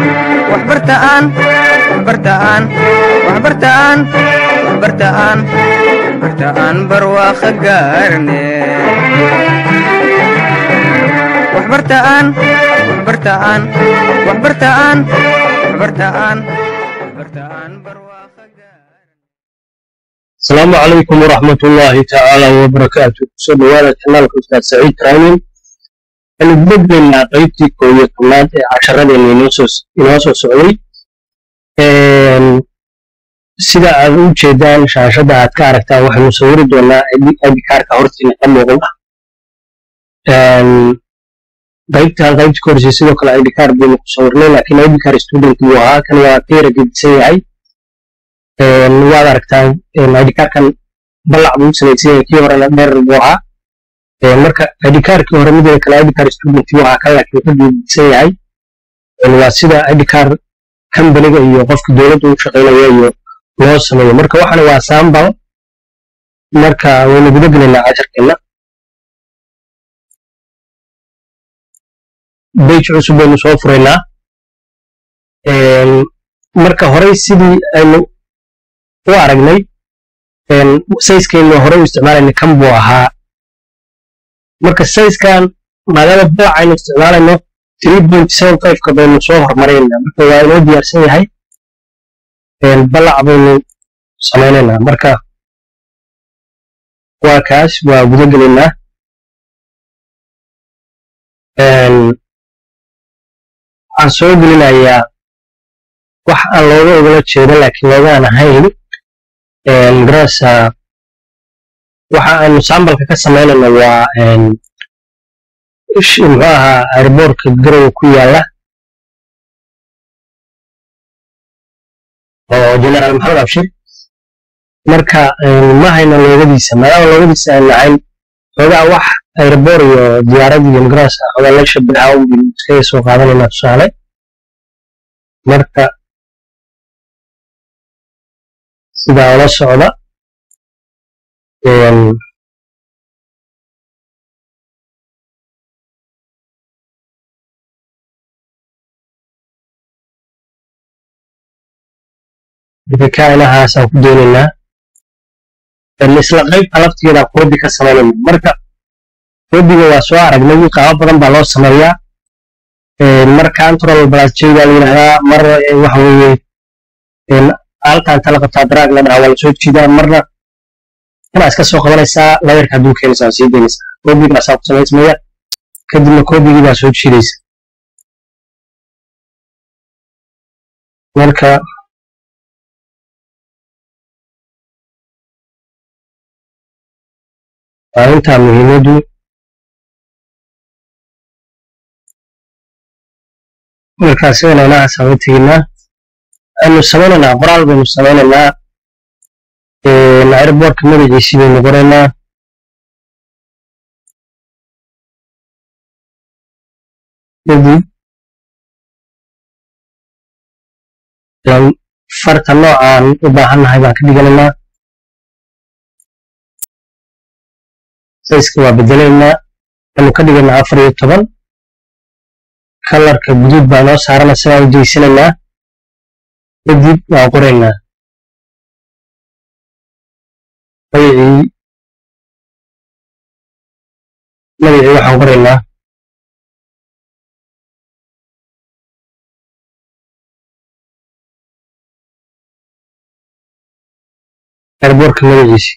waxbartaan waxbartaan waxbartaan waxbartaan waxbartaan barwaaqo gaarne waxbartaan waxbartaan waxbartaan waxbartaan waxbartaan barwaaqo gaarne asalaamu calaykum waraxmat ullaahi tacaala wabarakaatu kusoo dhawaada kanaalka ustaad saciid training waxaynu gudaglaynaa qaybtii koo iyo tobnaad ee casharadeenna inoo soo socday sida aad u jeedaan shaashadda aad ka aragtaan waxaynu sawiri doonaa idkaarka hortiina ka muuqda qaybtan qaybta ka horeysay sidoo kale idkaar baynu ku sawirnay laakiin idkaar student buu ahaa kan waa ka yara gedisan yahay waad aragtaan idkaarkan ballac buu u samaysan yahay kii horena dheer buu ahaa marka idkaarkii hore midda kale idkaar student buu ahaa kan laakiin ka gedisan yahay waa sida idkaar kambaniga iyo qofka dowladda u shaqaynaya iyo loo sameeyo marka waxana waa sambal marka waynu guda gelaynaa casharkeenna bage cusub baynu soo furaynaa marka horey sidii aynu u aragnay sayskeennu horey u isticmaalayna kan buu ahaa marka sayskan maadaama balac aynu isticmaalayno ka baynu soo hormaraynaa marka waa inoo diyaarsan yahay balac baynu samaynaynaa marka waa kaas waa guda gelaynaa waxaan soo gelinayaa wax aan looga ogala jeedo laakiin loogaan ahayn garasa waxa aanu sambalka ka samaynayna waa muxuu ahaa airboortka garowa ku yaala oo generaal maxamed abshir marka ma hayna loogadiisa maadaama loogadiisa aan lahayn xoogaa wax airboor iyo diyaarad iyo magarasa xoogaa la shabaha unbin iskaga soo qaadanayna tusaale marka sidaa ula socda kainahaasaan ku doonaynaa isla qaybta laftigeeda koobi ka samaynayna marka koobiga waa soo aragnay qaabo badan baa loo sameeyaa mar control balaasjayda la yidhahdaa mar waxa weeye halkan tala qabtaa daraag la dhahaa waa lasoo jiidaa marna kanaa iska soo qabanaysaa layarka hadduu keenaysa waa sii daynaysaa koobigaasaa ku samaysmaya kadibna koobigii baa soo jiidaysa marka waa intaa muhiimaddu markaas inaynahaasaan u teginaa aynu samaynaynaa qoraal baynu samaynaynaa airboortka magaciisii baynu qoraynaa kadib farta noocaan u baahannahay baan ka dhiganaynaa sayska waa bedelaynaa waxaynu ka dhigaynaa afar iyo toban kalarka guduud baa noo saarana sidaa u jeysanaynaa kadib waan qoraynaa magacii magacii waxaan qoraynaa airboortka magaciisi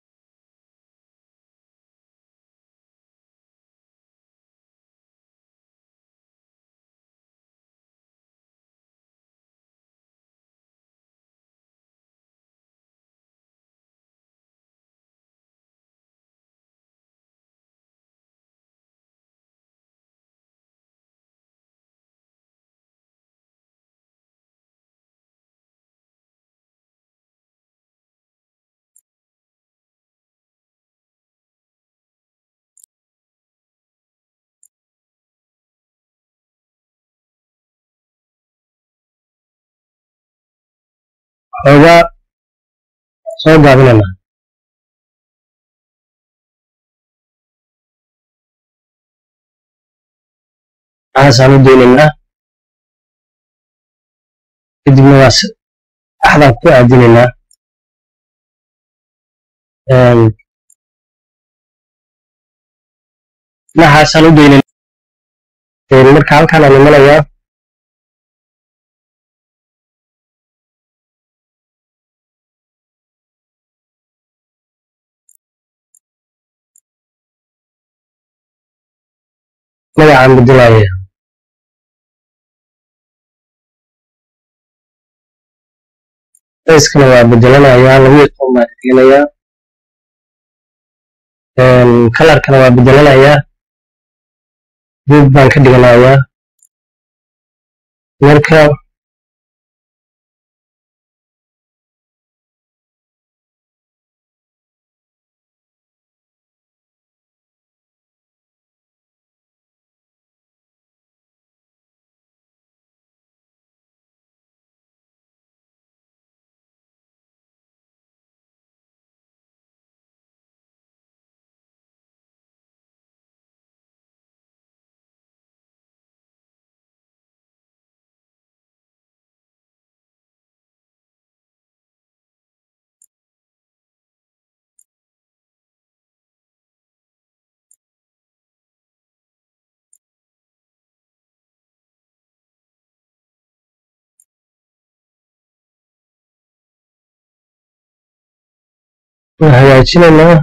xoogaa soo gaabinayna maxaasaan u daynaynaa kadibna waa axdaan ku aadinaynaa dhinacaasaan u daynay marka halkaan aan imanayaa magacaan bedelaya fayskana waa bedelanayaa labiyo toban baan ka dhiganayaa kalarkana waa bedelanayaa buug baan ka dhiganayaa marka waan hagaajinaynaa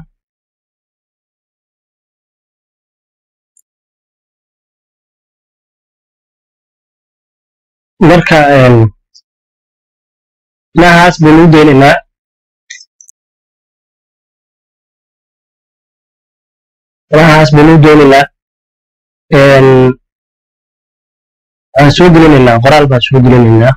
marka dhinacaas baynu u daynaynaa dhinacaas baynu u daynaynaa waxaan soo gelinaynaa qoraal baan soo gelinaynaa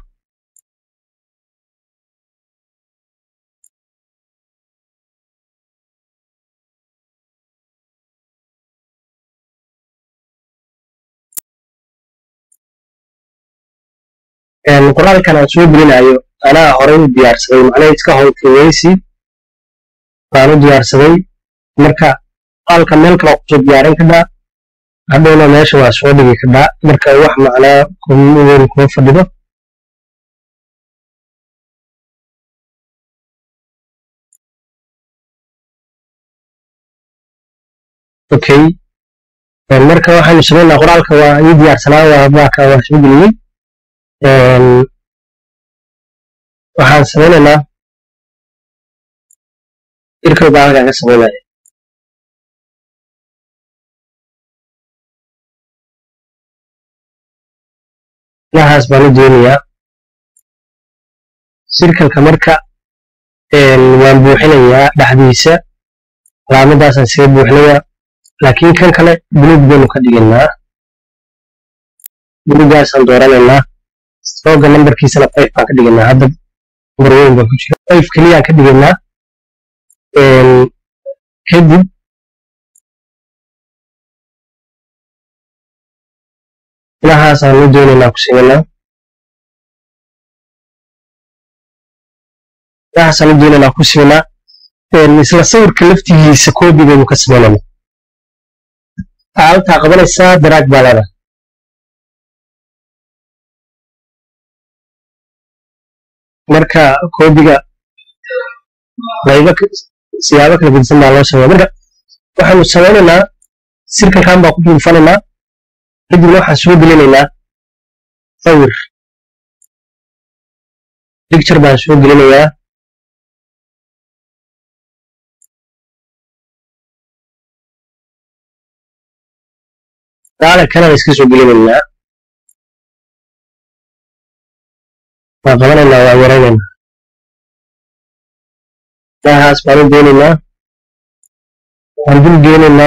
qoraalkan aan soo gelinayo anaa horey u diyaarsaday macnaha iska howlkaweysi baan u diyaarsaday marka qoraalka meel kale kusoo diyaarin kadaa hadhowna meesha waa soo dhigi kadaa marka wax macnaa weyn kuma fadhido okay marka waxaanu samaynaa qoraalka waa ii diyaarsanaa waa baaka waa soo geliyey waxaan samaynaynaa irkow baa halkaan ka samaynaya dhinacaas baan u doonayaa sirkalka marka waan buuxinayaa dhexdiisa calaamadaasaan siga buuxinayaa laakiin kan kale buluug baynu ka dhigaynaa bulugaasaan dooranaynaa rooga nambarkiisana five baan ka dhigaynaa hadda nambar weyn baan ku jira five keliyaan ka dhigaynaa kadib dhinacaasaan u doonaynaa ku simanaa dhinacaasaan u doonaynaa ku simanaa isla sawirka laftigiisa koobi baynu ka samaynayna halkaa qabanaysaa daraag baa leedahay marka koobiga qaybo siyaabo kala gedisan baa loo sameeya marka waxaanu samaynaynaa sirkalkan baa ku duulfanaynaa kadibna waxaan soo gelinaynaa sawir picture baan soo gelinayaa daala kanaan iska soo gelinaynaa waa qabanaynaa waa yaraynaynaa dhinacaas baan u doonaynaa waan dul geenaynaa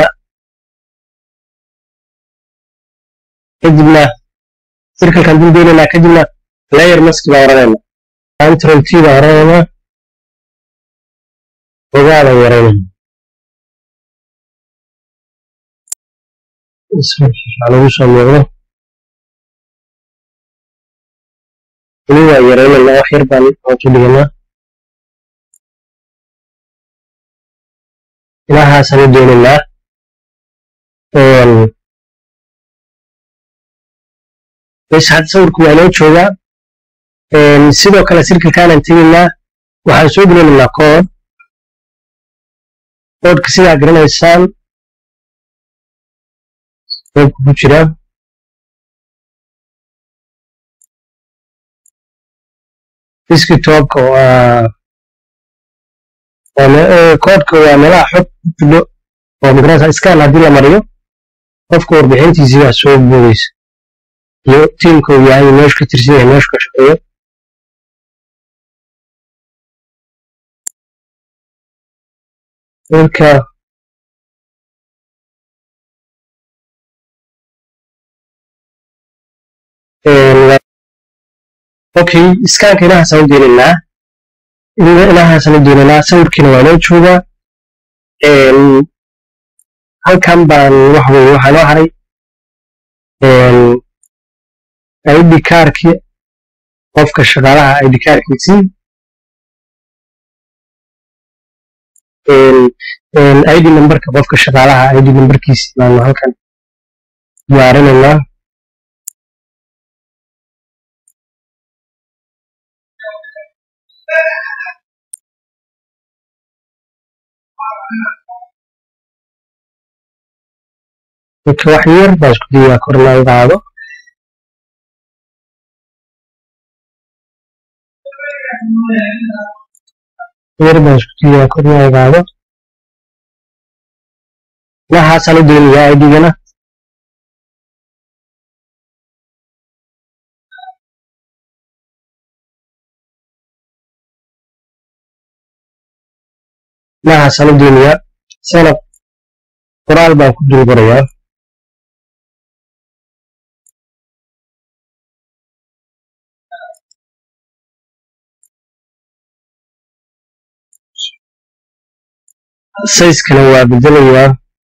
kadibna sirkalkaan dul geenaynaa kadibna layer mask baan oranaynaa control t baan oranaynaa ogaadaan yaraynayna lagu soo muuqdo weli waa yaraynaynaa wax yar baan hoosu dhiganaa ilahaasaan u doonaynaa bes hadda sawirku waa inoo joogaa sidoo kale sirkalkaanaan tegaynaa waxaan soo gelinaynaa kood koodka sidaa garanaysaan koodka ku jira desktopka waa koodka waa meelaha xog ku jidho oo magarasa scan haddii la mariyo qofka warbixintiisii baa soo boodaysa iyo tiimka uu yahay meeshu ka tirsan yahay meeshu ka shaqeeyo marka okay iskaanka inahaasaan u deenaynaa inahaasaan u deenaynaa sawirkiina waa noo joogaa halkan baan waxa weye waxaa noo haray id kaarki qofka shaqaalaha id kaarkiisii id numberka qofka shaqaalaha id numberkiisi baanu halkan diyaarinaynaa marka wax yar baa isku dayaa korna u qaado yar baa isku dayaa korna u qaado waxaasaan u daynayaa idigana waxaasaan u daynayaa sanab qoraal baan ku dul qorayaa sayskana waa bedelayaa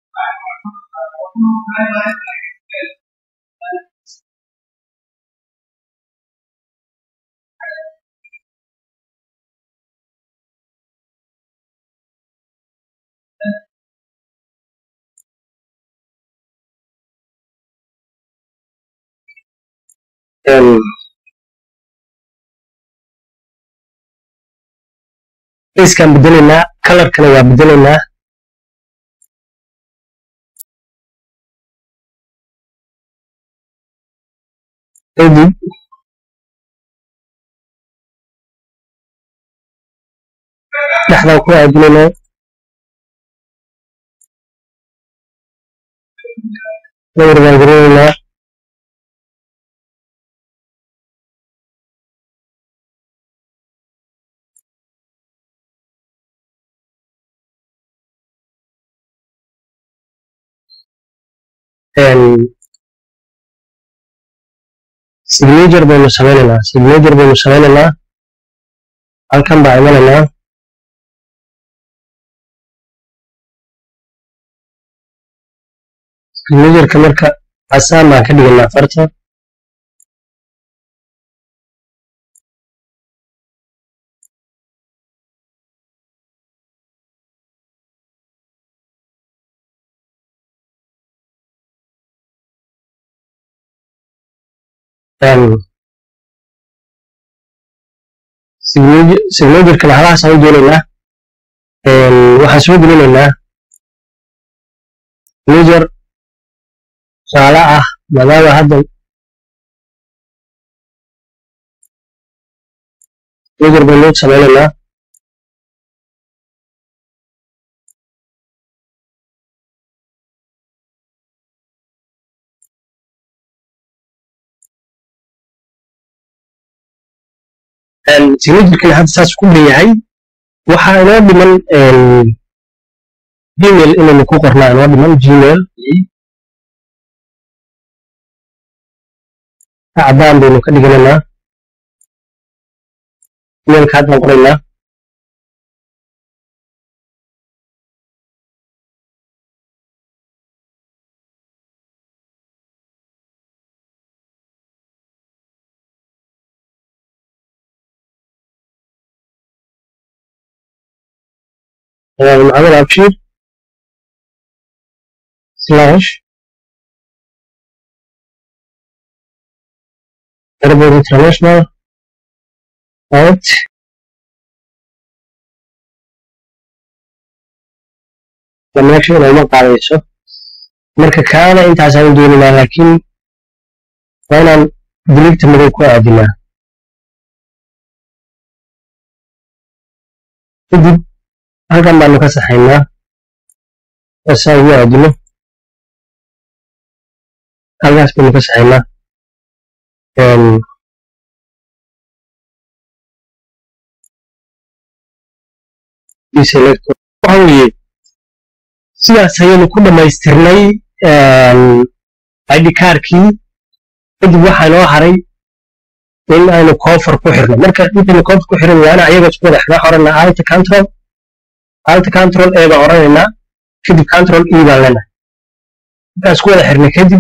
sayskaan bedelaynaa kalarkana waa bedelaynaa kadib dhexdaan ku aadinaynaa lawar baan gelinaynaa signature baynu sameynaynaa signature baynu sameynaynaa halkan baa imanaynaa signatureka marka casaan baan ka dhigaynaa farta signatureka lahalahaasaan u doonaynaa waxaan soo gelinaynaa signature tusaale ah maadaama hadda signature baynu sameynaynaa signaturkani hadda saas ku leeyahay waxaa inoo dhiman gmail inaynu ku qornaa inoo dhiman gmail cadaan baynu ka dhiganaynaa emailka haddaan qoraynaa محمد أبشير سلاش Airport International right meesha inayma qaadayso marka kaana intaasaan dooninaa laakiin waa inaan diligta madow ku aadinaa kadib halkan baanu ka saxaynaa saa ugu aadino halkaas baynu ka saxaynaa waxa weeye sidaas ayaynu ku dhammaystirnay id kaarkii kadib waxaa noo haray in aynu koofar ku xirno marka intaynu koofar ku xiran waana ayaga isku wada xirnaa orana alta control alta control e baan oranaynaa kadib control e baan leenahay markaan isku wada xirnay kadib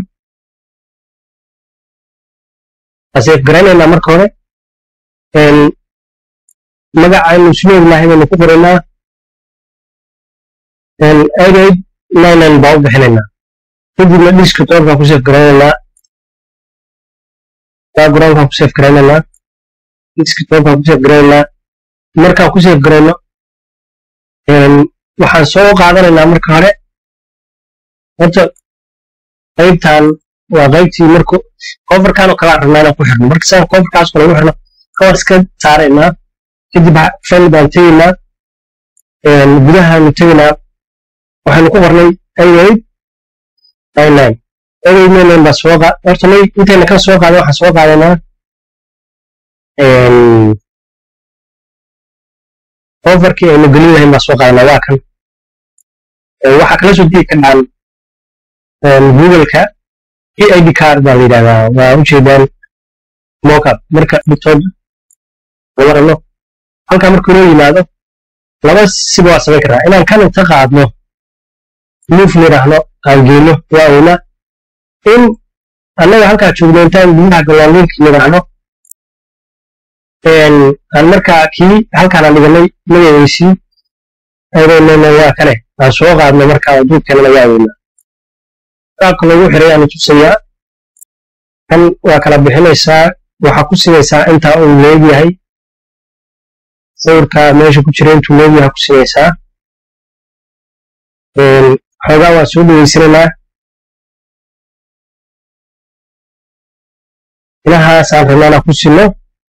aseef garanaynaa marka hore magaca aynu islu ognahay baynu ku qoraynaa egayd ninen baan u bixinaynaa kadibna desktop baan ku seef garanaynaa background baan ku seef garanaynaa desktop baan ku seef garanaynaa markaan ku seef garayno waxaan soo qaadanaynaa marka hore horta qaybtan waa qaybtii marku coverkan oo kalaa rabnaa inaan ku xirno marka saan coverkaas kale ugu xirno covers ka saaraynaa kadib fan baan tegaynaa gudahaanu tegaynaa waxaanu ku qornay egayd nine egayd nine baa soo qaa horta nay intayna kan soo qaaday waxaan soo qaadaynaa overkii aynu gelin lahayn baa soo qaadanaa waa kan waxaa kala soo digi karaan googleka id card baa la yidhahdaa waa ujeedaan mockup marka dhigtood warano halkaa markuu inoo yimaado laba siba waa samayn karaa inaan kan inta qaadno move nidhaahno aan geyno waa oyna in annaga halkaa joogno intaan gudaha galoolinki nidhaahno aan markaa kii halkaana dhiganay magaciisii aydaynayna waa kane aan soo qaadno markaa duubkanana waa oyna qaabka lagu xiray aanu tusayaa kan waa kala bixinaysaa waxaa ku sinaysaa intaa uu leegyahay sawirka meesha ku jira intuu leegyahay ku sinaysaa xoogaa waa soo dhaweysanaynaa inahaasaan rabnaana ku sinno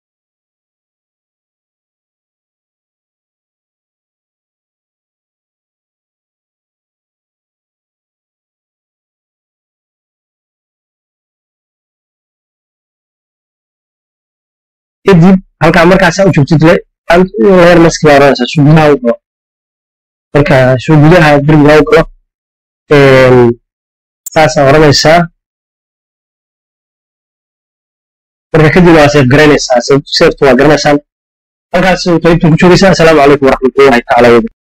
kadib halkaa markaasa u joogtid leer maski baa oranaysaa suu gudaha u galo marka suu gudaha derbiga u galo saasaa oranaysaa marka kadib waa seef garaynaysaa seeftu waa garanaysaan halkaas qaybtan ku joogaysaa asalaamu calaykum waraxmatullahi tacaala